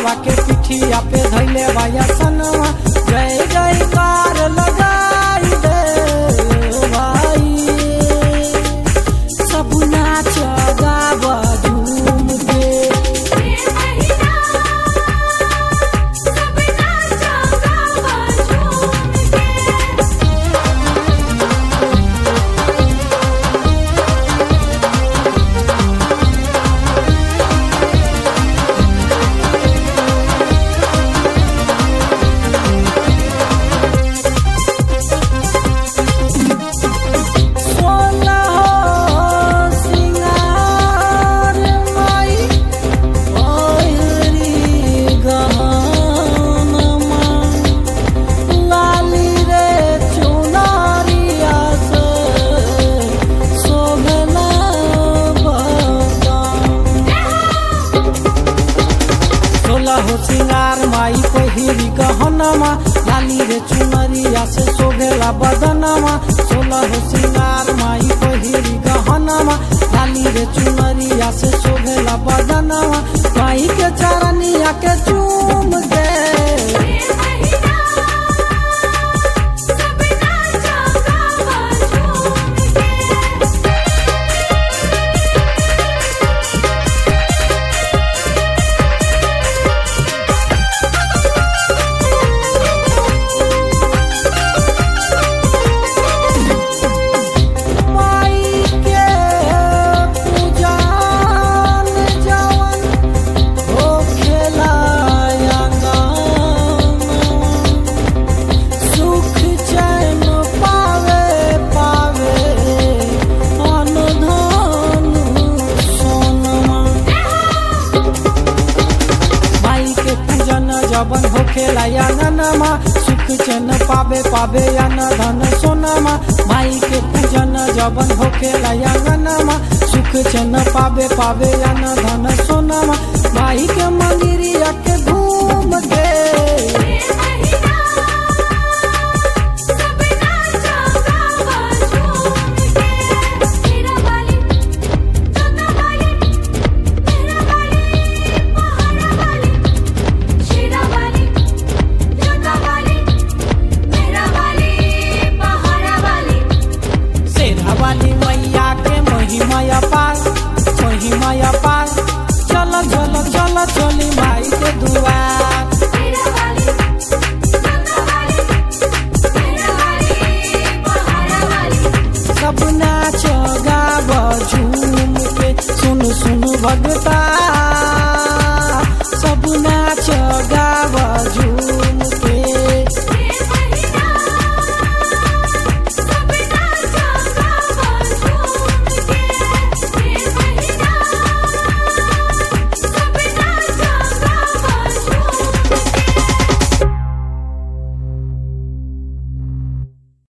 बघवा के पिठिया पे धैले बाया सनवा जय जयकार लगाई दे भाई सब नाच गाव झूम के सोलह सिंगार माई ओहरी गहनमा लाली रे चुनारिया से शोभला बदाम सोलह सिंगार माई पहिरी गहनमा लाली रे चुनरिया से शोभेला बदनमा सोलह सिंगार माई पहिरी गहनमा लाली रे चुनरिया से शोभेला बदनमा माई के चरनिया के चूम के माई के पूजन जवन हो खेला सुख चैन पावे पावे अनुधन सोनमा माई के पूजन जवन होखेला आंगनमा सुख चैन पावे पावे अन धन सोनमा माई के पूजन जवन होखेला आंगनमा सुख चैन पावे पावे अन धन सोनमा माई के मंदिरिया के घूम के शेरा वाली मैया के महिमा अपार महिमा अपार चल चल चल चली माई के दुआर सब नाच गाव झूम के सुन सुन भगता